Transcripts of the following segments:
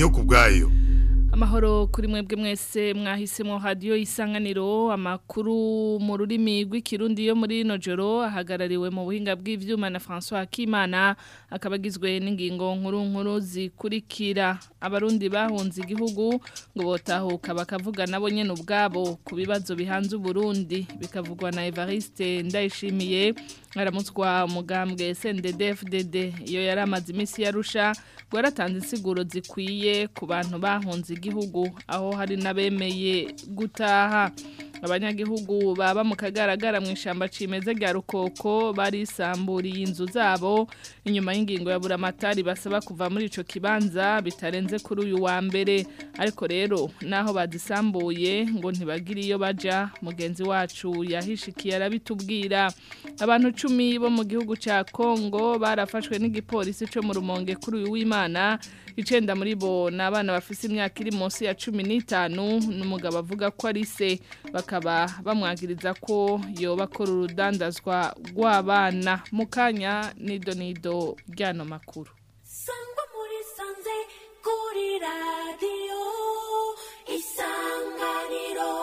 ndiyo kubwayo amahoro kuri mwebwe mwese mwahisemo radio isanganiro amakuru mu rurimi rw'ikirundi yo muri no joro ahagarariwe mu buhinga bw'ivyuma na François Kimana akabagizwe n'ingingo nkuru nkuru zikurikira abarundi bahunze igihugu ngo botahuka bakavuga nabo nyene ubwabo ku bibazo bihanze Burundi bikavugwa na Evariste Ndayishimiye aramutswa umugambwe SNDD-FDD iyo yari amaze imisi yarusha ngo yaratanze insiguro zikwiye ku bantu bahunze igihugu aho hari n'abemeye gutaha abanyagihugu baba mu kagaragara mu ishamba cimeza rya rukoko barisamburiye inzu zabo inyuma y'ingingo ya buramatari basaba kuva muri ico kibanza bitarenze kuri uyu wa mbere ariko rero naho bazisambuye ngo ntibagire iyo baja mugenzi wacu yahishikiye arabitubwira abantu cumi bo mu gihugu ca Kongo barafashwe n'igipolisi co mu rumonge kuri uyu w'Imana icenda muri bo ni abana bafise imyaka iri munsi ya cumi n'itanu n'umugabo avuga ko ari se bakaba bamwagiriza ko yoba akora urudandazwa rw'abana mu kanya nido nido ry'ano makuru sangwa muri sanze kuri radiyo isanganiro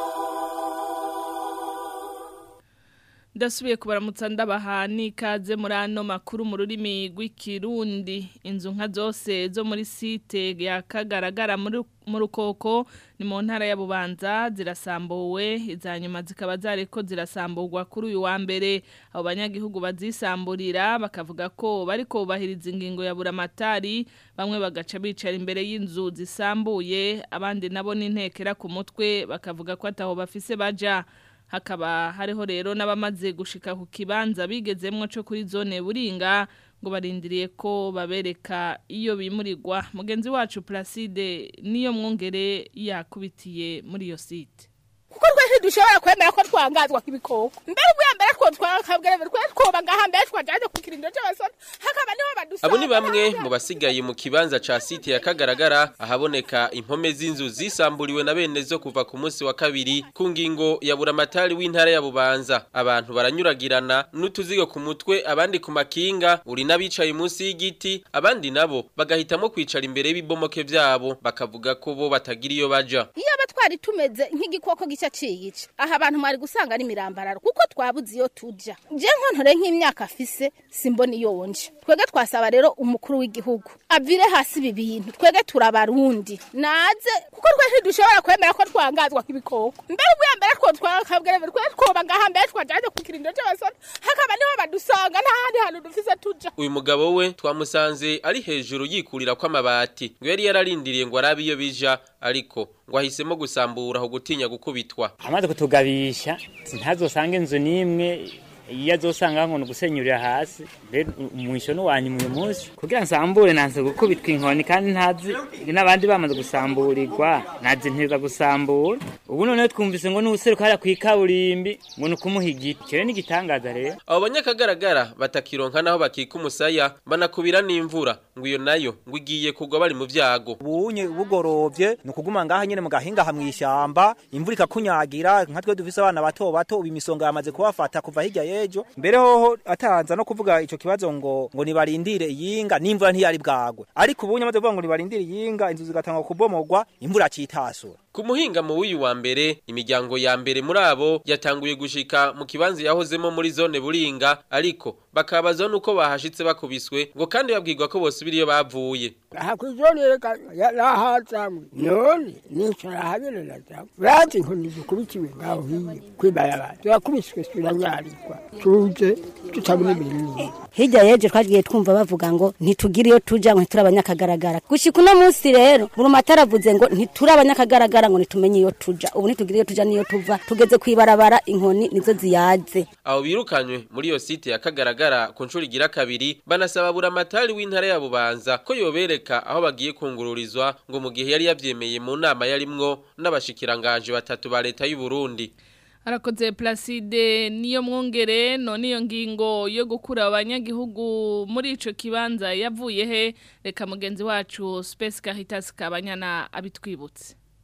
ndasubiye kubaramutsa ndabaha n'ikaze muri ano makuru mu rurimi rw'ikirundi inzu nka zose zo muri site ya kagaragara mu rukoko ni mu ntara ya bubanza zirasambuwe iza nyuma zikaba zariko zirasamburwa kuri uyu wa mbere abo banyagihugu bazisamburira bakavuga ko bariko bubahiriza ingingo ya buramatari bamwe bagaca bicara imbere y'inzu zisambuye abandi nabo n'intekera ku mutwe bakavuga ko ataho bafise baja hakaba hariho rero n'abamaze gushika ku kibanza bigezemwo cyo kuri zone buringa ngo barindiriye ko babereka iyo bimurirwa mugenzi wacu Placide niyo mwongere yakubitiye muri iyo site kuko twese dushobora kwemera ko twangazwa k'ibikoko mbere ubwa mbere two twakabwira mbere twe twoba ngaha mbere twajaje ku kirindiro cy'abasore hakaba niho badusanga abo ni bamwe mu basigaye mu kibanza ca site ya kagaragara ahaboneka impome z'inzu zisamburiwe na bene zo kuva ku munsi wa kabiri ku ngingo ya buramatari w'intara ya bubanza abantu baranyuragirana n'utuzigo ku mutwe abandi ku makinga uri n'abicaye munsi y'igiti abandi nabo bagahitamo kwicara imbere y'ibibomoke vyabo bakavuga ko bo batagira iyo baja iyo aba twari tumeze nk'igikoko gica ciyica aha abantu mwari gusanga ari mirambararo kuko twabuze iyo tuja je nkontore nk'imyaka afise simbona iyo wonje twege twasaba rero umukuru w'igihugu avire hasi ibi bintu twege turabarundi naze kuko twese dushobora kwemera ko twangazwa k'ibikoko mbere ubwa mbere two twakabwira mbere twe twoba ngaha mbere twajaje ku kirindiro c'abasore hakaba niho badusanga nta handi hantu dufise tuja uyu mugabo we twamusanze ari hejuru yikurira kw'amabati ngo yari yararindiriye ngo arabe iyo bija ariko ngo ahisemo gusambura aho gutinya gukubitwa amaze kutugabisha ntazosanga inzu n'imwe iyo azosanga ngo gusenyurira hasi mbere umwisho n'uwanyu uyu munsi kugira nsambure nanze gukubitwa inkoni kandi ntazi n'abandi bamaze gusamburirwa nazi ntiza gusambura ubu noneho twumvise ngo n'ubuseruka hariya kw'ikaburimbi ngo ni ukumuha igiti cyo ni igitangaza rero abo banyakagaragara batakironka naho bakika umusaya banakubira n'imvura ngo iyo nayo ngo igiye kugwa bari mu vyago ubunye bugorovye ni ukuguma ngaha nyene mu gahinga ha mw'ishamba imvura ikakunyagira nka twe dufise abana bato bato ubu imisonga yamaze kubafata kuva hirya yejo mbere hoho atanza no kuvuga ico kibazo ngo ngo nibarindire iyinga n'imvura ntiyari bwagwe ariko ubunye amaze kuvuga ngo nibarindire iyinga inzu zigatangwa kubomogwa imvura citasura ku muhinga mu w'uyu wa mbere imiryango ya mbere muri abo yatanguye gushika mu kibanza yahozemo muri zone buringa ariko bakabazwa nuko bahashitse bakubiswe ngo kandi babwirwa ko bosubira iyo bavuye aha kw'izone reka yarahazamwe none nicara habere nazamu bazi inkoni zikubitiwe ngaho hiye kwibarabara turakubiswe turanyarirwa tuje tutabona ibintu hirya yeje twagiye twumva bavuga ngo ntitugire iyo tuja ngo ntituri abanyakagaragara gushika uno munsi rero buri matara avuze ngo ntituri abanyakagaragara ngo nitumenye iyo tuja ubu ntitugire iyo tuja niyo tuva tugeze kwibarabara inkoni nizo ziyaze abo birukanywe muri iyo site ya kagaragara ku nshuro igira kabiri banasaba buramatari w'intara ya bubanza ko yobereka aho bagiye kungururizwa ngo mu gihe yari yavyemeye mu nama yarimwo n'abashikiranganje batatu ba leta y'u Burundi Arakoze Placide niyo mwongere none iyo ngingo yo gukura abanyagihugu muri ico kibanza yavuye he reka mugenzi wacu Space Caritas kabanyana abitwibutse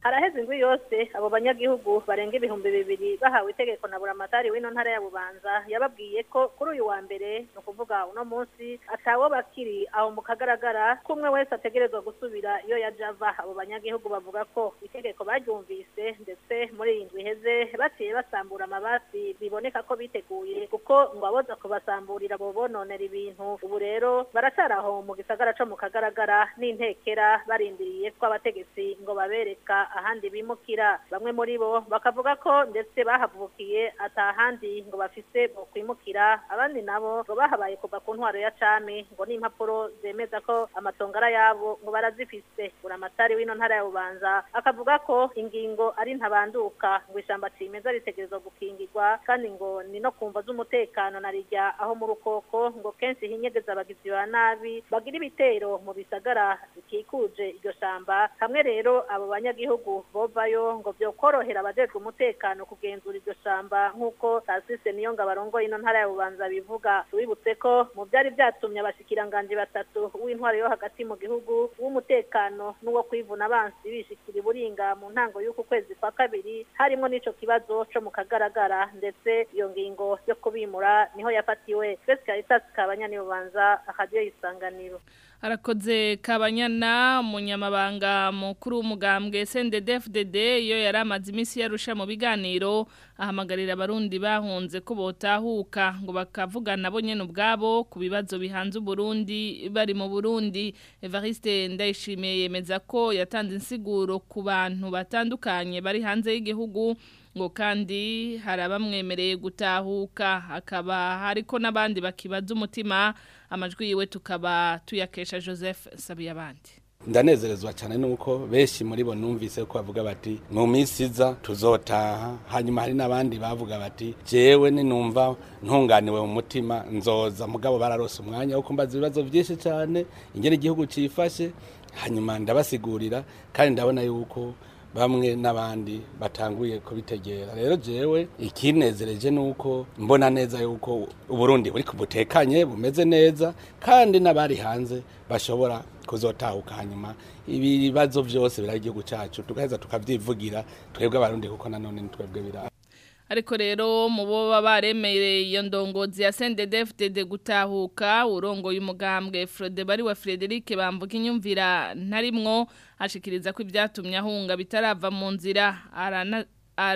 haraheze indwi yose abo banyagihugu barenga ibihumbi bibiri bahawe itegeko na buramatari w'ino ntara ya bubanza yababwiye ko kuri uyu wa mbere ni ukuvuga uno munsi atawo bakiri aho mu kagaragara ko umwe wese ategerezwa gusubira iyo yaja ava abo banyagihugu bavuga ko itegeko baryumvise ndetse muri iyi ndwi iheze baciye basambura amabasi biboneka ko biteguye kuko ngo aboza kubasamburira bo bononera ibintu ubu rero baracari aho mu gisagara co mu kagaragara n'intekera barindiriye ko abategetsi ngo babereka ahandi bimukira bamwe muri bo bakavuga ko ndetse bahavukiye atahandi ngo bafise bo kwimukira abandi nabo ngo bahabaye kuva ku ntwaro ya cami ngo n'impapuro zemeza ko amatongara yabo ngo barazifise buramatari w'ino ntara ya bubanza akavuga ko ingingo ari ntabanduka ngo ishamba cimeza ritegerezwa gukingirwa kandi ngo ni no kumva z'umutekano na rijya aho mu rukoko ngo kenshi hinyegeza abagizi ba nabi bagira ibitero mu bisagara bikikuje iryo shamba hamwe rero abo banyagihugu bovayo ngo vyokorohera abajejwe umutekano kugenzura iryo shamba nk'uko tasise niyo ngo abarongoye ino ntara ya bubanza bivuga tubibutse ko mu vyari vyatumye abashikiranganji batatu w'intwaro yo hagati mu gihugu w'umutekano n'uwo kwivuna abansi bishikira iburinga mu ntango y'uku kwezi kwa kabiri harimwo n'ico kibazo co mu kagaragara ndetse iyo ngingo yo kubimura niho yafatiwe twese caritas kabanyani bubanza akadiyo isanganiro Arakoze kabanyana umunyamabanga mukuru w'umugambwe SNDD-FDD iyo yari amaze iminsi yarusha mu biganiro ahamagarira abarundi bahunze ko botahuka ngo bakavugana bo nyene ubwabo ku bibazo bihanze Burundi bari mu Burundi Evariste Ndayishimiye yemeza ko yatanze insiguro ku bantu batandukanye bari hanze y'igihugu ngo kandi hari abamwemereye gutahuka hakaba hariko n'abandi bakibaza umutima amajwi yiwe tukaba tuyakesha Joseph Sabiyabandi ndanezerezwa cyane nuko benshi muri bo numvise ko bavuga bati mu minsi iza tuzotaha hanyuma hari n'abandi bavuga bati jewe ninumva ntunganiwe mu mutima nzoza mugabo bararose umwanya wo kumbaza ibibazo byinshi cyane ingene igihugu cifashe hanyuma ndabasigurira kandi ndabona yuko bamwe n'abandi batanguye kubitegera rero jewe ikinezereje nuko mbona neza yuko uburundi buri kubutekanye bumeze neza kandi n'abari hanze bashobora kuzotahuka hanyuma ibibazo byose birari igihugu cyacu tugaheza tukavyivugira twebwe abarundi kuko nanone ni twebwe bira ariko rero mu bo baba baremereye iyo ndongozi ya CNDD-FDD gutahuka urongoye umugambwe Frode bari wa Frederic bamvuga inyumvira ntarimwo ashikiriza ko ibyatumye ahunga bitarava mu nzira arana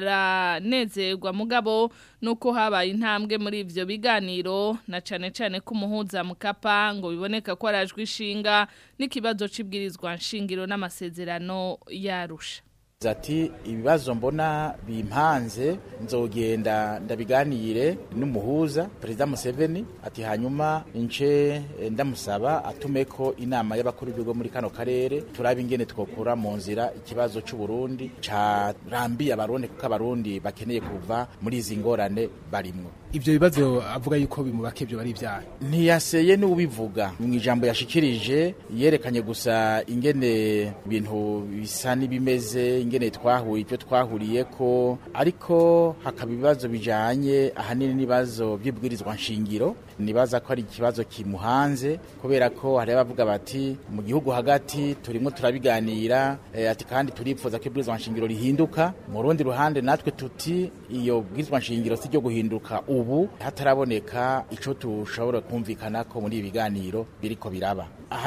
aranezerwa mugabo nuko habaye intambwe muri ivyo biganiro na cane cane ko umuhuza mukapa ngo biboneka ko arajwe ishinga n'ikibazo cibwirizwa nshingiro n'amasezerano yarusha ati ibibazo mbona bimpanze nzogenda ndabiganire n'umuhuza perezida Museveni ati hanyuma ince ndamusaba atume ko inama y'abakuru b'ibigo muri kano karere turaba ingene twokura mu nzira ikibazo cy'u Burundi carambiye abarundi kuko abarundi bakeneye kuva muri izi ngorane barimwo ivyo bibazo avuga yuko bimubake byo bari ibyaha ntiyaseye n'ubivuga mu ijambo yashikirije yerekanye gusa ingene ibintu bisa n'ibimeze ingene twahuye ibyo twahuriye ko ariko hakaba ibibazo bijanye ahanini n'ibibazo by'ibwirizwa nshingiro nibaza ko ari ikibazo kimuhanze kubera ko hari abavuga bati mu gihugu hagati turimo turabiganira eh, ati kandi turipfuza ko ibwirizwa nshingiro rihinduka mu rundi ruhande natwe tuti iyo bwirizwa nshingiro si ryo guhinduka ubu hataraboneka ico tushobora kumvikana ko muri ibi biganiro biriko biraba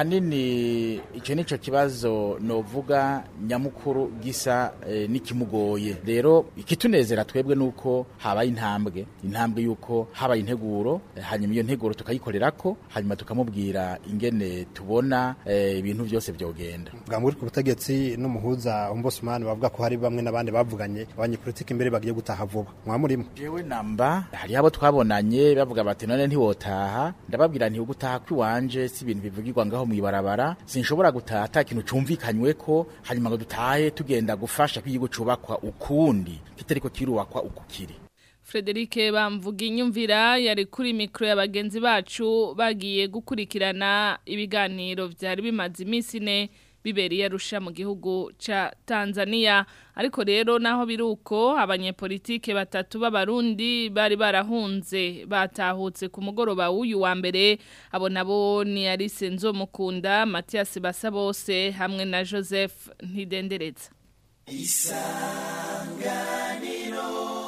ahanini ico nico kibazo novuga nyamukuru gisa eh, n'ikimugoye rero ikitunezera twebwe nuko habaye intambwe intambwe yuko habaye integuro eh, hanyuma iyo nteguro tukayikorerako hanyuma tukamubwira ingene tubona eh, ibintu byose byogenda bwa ku butegetsi n'umuhuza ombudsman bavuga ko hari bamwe n'abandi bavuganye abanyepolitiki imbere bagiye gutaha vuba mwa murimo jewe namba hari abo twabonanye bavuga bati none ntiwotaha ndababwira nti ugutaha kwiwanje si ibintu bivugirwa ngaho mwibarabara sinshobora gutaha ata kintu cumvikanywe ko hanyuma ngo dutahe tugenda gufasha ko igihugu cubakwa ukundi kitariko kirubakwa uku kiri Frederike bamvuga inyumvira yari kuri mikro ya bagenzi bacu bagiye gukurikirana ibiganiro byari bimaze iminsi ine biberiye arusha mu gihugu ca Tanzania ariko rero naho biruko abanyepolitike batatu b'abarundi bari barahunze batahutse ku mugoroba w'uyu wa mbere abo nabo ni Alice Nzomukunda Mathias Basabose hamwe na Joseph Ntidendereza isanganiro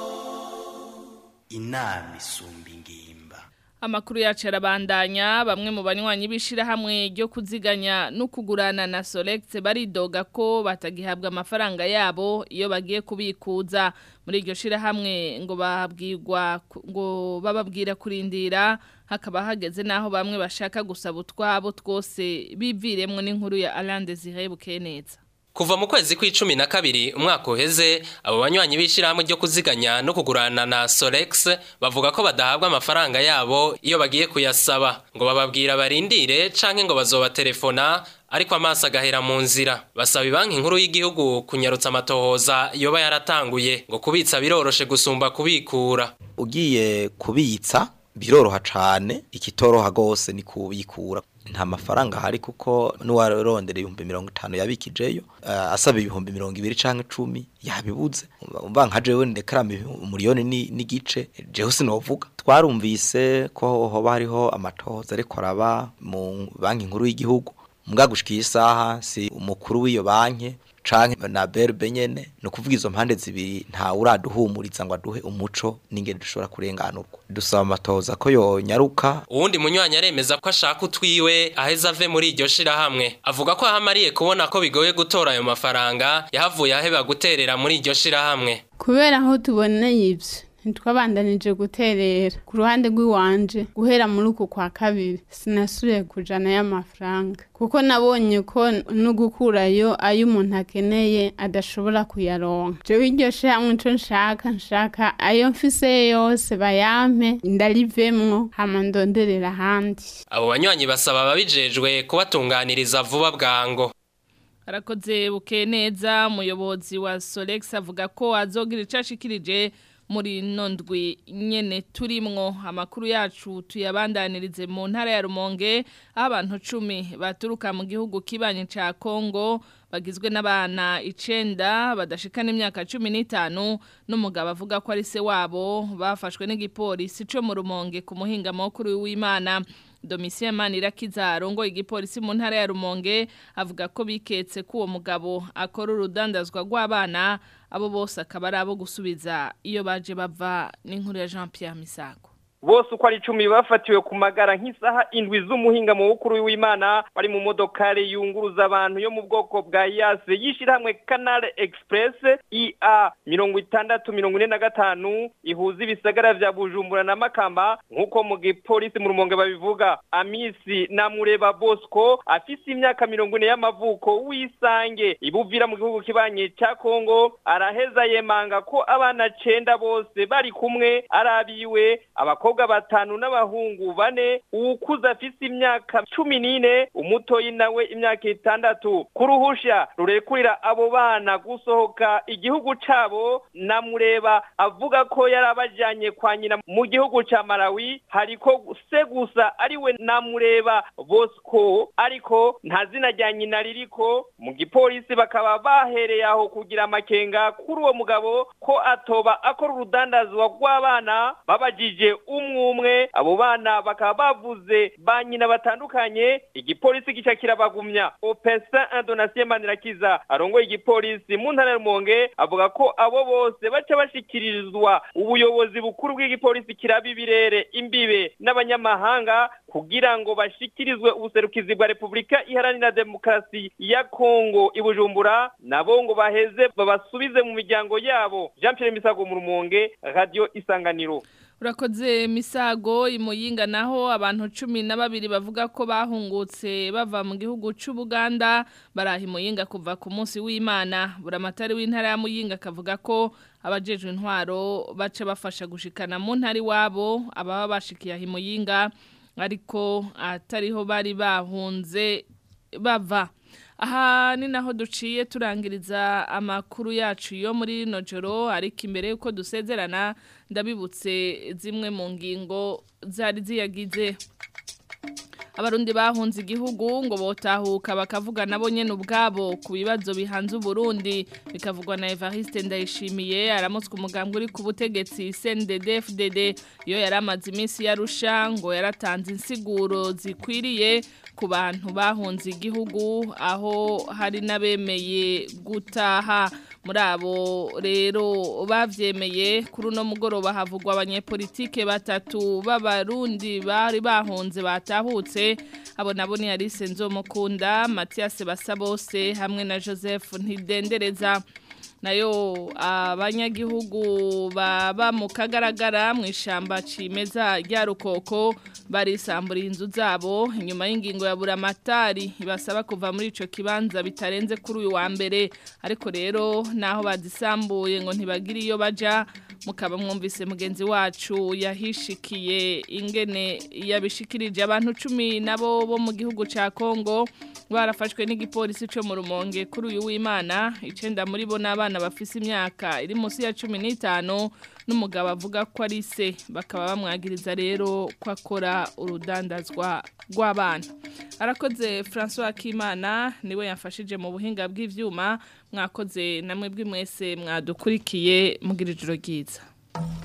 inama isumba ingimba Amakuru yacu arabandanya bamwe mu banywanyi b'ishirahamwe ryo kuziganya no kugurana na Solex baridoga ko batagihabwa amafaranga yabo iyo bagiye kubikuza muri iryo shirahamwe ngo babwirwa ngo bababwira kurindira hakaba hageze naho bamwe bashaka gusaba utwabo twose biviremwe n'inkuru ya Alain Desire Bukeneza Kuva mu kwezi kw'icumi na kabiri umwaka uheze abo banywanyi b'ishirahamwe ryo kuziganya no kugurana na Solex bavuga ko badahabwa amafaranga yabo iyo bagiye kuyasaba ngo bababwira barindire canke ngo bazobaterefona ariko amaso agahera mu nzira basaba banki nkuru y'igihugu kunyarutsa amatohoza yoba yaratanguye ngo kubitsa biroroshe gusumba kubikura ugiye kubitsa biroroha cane ikitoroha gose ni kubikura nta mafaranga hari kuko n'uwarondera ibihumbi mirongo itanu yabikijeyo uh, asaba ibihumbi mirongo ibiri canke icumi yabibuze umva nka jewe ndekarama umuriyoni n'igice jewe sinovuga twarumvise ko hoba hariho amatohoza ariko araba mu banki nkuru y'igihugu mbwa gushika isaha si umukuru w'iyo banki canke na berbe nyene no kuvuga izo mpande zibiri nta uraduhumuriza ngo aduhe umuco n'ingene dushobora kurenganurwa dusaba amatoza ko yonyaruka uwundi munywanyi aremeza ko ashaka utwiwe aheza ave muri iryo shirahamwe avuga ko ahamariye kubona ko bigoye gutora ayo mafaranga yahavuye aheba guterera muri iryo shirahamwe kubera aho tuboneye ivyo ntitwabandanije guterera ku ruhande rw'iwanje guhera muri uku kwa kabiri sinasubiye kujana y'amafaranga kuko nabonye ko no gukurayo ayo umuntu akeneye adashobora kuyaronka jewe iryo shamwe ico nshaka nshaka ayo mfise yose bayampe ndarivemwo hama ndonderera ahandi abo banywanyi basaba ababijejwe kubatunganiriza vuba bwango arakoze buke neza umuyobozi wa Solex avuga ko azogira icashikirije muri nondwi nyene turimwo amakuru yacu tuyabandanirize mu ntara ya Rumonge aho abantu 10 baturuka mu gihugu kibanye ca Kongo bagizwe n'abana icenda badashikana imyaka 15 n'umugabo avuga ko ari se wabo bafashwe n'igipolisi cyo mu Rumonge ku muhinga mukuru w'Imana Domitien Manirakiza arongo igipolisi mu ntara ya Rumonge avuga ko biketse ko uwo mugabo akora urudandazwa rw'abana abo bose akaba ari abo gusubiza iyo baje bava n'inkuru ya Jean Pierre Misago bose uko ari icumi bafatiwe ku magara nk'isaha indwi z'umuhinga mu bukuru w'imana bari mu modokari yunguruza abantu yo mu bwoko bwa yase yishyirahamwe canal express ia mirongo itandatu mirongo ine na gatanu ihuza ibisagara vya bujumbura na makamba nk'uko mu gipolisi mu rumonge babivuga amisi namureba bosco afise imyaka mirongo ine y'amavuko w'isange ibuvira mu gihugu kibanye ca kongo araheza yemanga ko abana cenda bose bari kumwe arabiwe abakobwa abakobwa batanu n'abahungu bane uwukuze afise imyaka cumi n'ine umutoyi nawe imyaka itandatu kuruhusha rurekurira abo bana gusohoka igihugu cabo namureba avuga ko yari abajanye kwa nyina mu gihugu ca Malawi hariko se gusa ariwe namureba Bosco ariko nta zina rya nyina ririko mu gipolisi bakaba bahereye aho kugira amakenga kuri uwo mugabo ko atoba akora urudandazwa rw'abana babajije umwe umwe abo bana bakaba bavuze ba nyina batandukanye igipolisi gica kirabagumya opesa indonasiyo manirakiza arongoye igipolisi mu ntara ya rumonge avuga ko abo bose baca bashikirizwa ubuyobozi bukuru bw'igipolisi kiraba ibirere imbibe n'abanyamahanga kugira ngo bashikirizwe ubuserukizi bwa repubulika iharanira demokarasi ya kongo i bujumbura nabo ngo baheze babasubize mu miryango yabo jean pierre misago mu rumonge radio isanganiro urakoze misago imuyinga naho abantu cumi na babiri bavuga ko bahungutse bava mu gihugu cy'ubuganda baraha imuyinga kuva ku munsi w'imana buramatari w'intara ya muyinga akavuga ko abajejwe intwaro baca bafasha gushikana mu ntari wabo ababa bashikiye aho imuyinga ariko atariho bari bahunze bava aha ni naho duciye turangiriza amakuru yacu yo muri rino joro ariko imbere y'uko dusezerana ndabibutse zimwe mu ngingo zari ziyagize abarundi bahunze igihugu ngo botahuka bakavuga nabo nyene ubwabo ku bibazo bihanze uburundi bikavugwa na Evariste Ndayishimiye aramutswe umugambwe uri ku butegetsi CNDD FDD iyo yaramaze iminsi yarusha ngo yaratanze insiguro zikwiriye ku bantu bahunze igihugu aho hari n'abemeye gutaha muri abo rero bavyemeye kuri uno mugoroba havugwa abanyepolitike batatu b'abarundi bari bahunze batahutse abo nabo ni Alice Nzomukunda Mathias Basabose hamwe na Joseph Ntidendereza nayo abanyagihugu baba mu kagaragara mu ishamba cimeza rya rukoko barisambura inzu zabo inyuma y'ingingo ya buramatari ibasaba kuva muri ico kibanza bitarenze kuri uyu wa mbere ariko rero naho bazisambuye ngo ntibagire iyo baja mukaba mwumvise mugenzi wacu yahishikiye ingene yabishikirije abantu cumi nabo bo mu gihugu ca Kongo barafashwe n'igipolisi cyo mu rumonge kuri uyu w'Imana icenda muri bo n'abana bafise imyaka iri munsi ya 15 n'umugabo avuga ko ari se bakaba bamwagiriza rero ko akora urudandazwa rw'abana arakoze François Kimana niwe yafashije mu buhinga bw'ivyuma mwakoze namwe bw'imwese mwadukurikiye mugira ijoro ryiza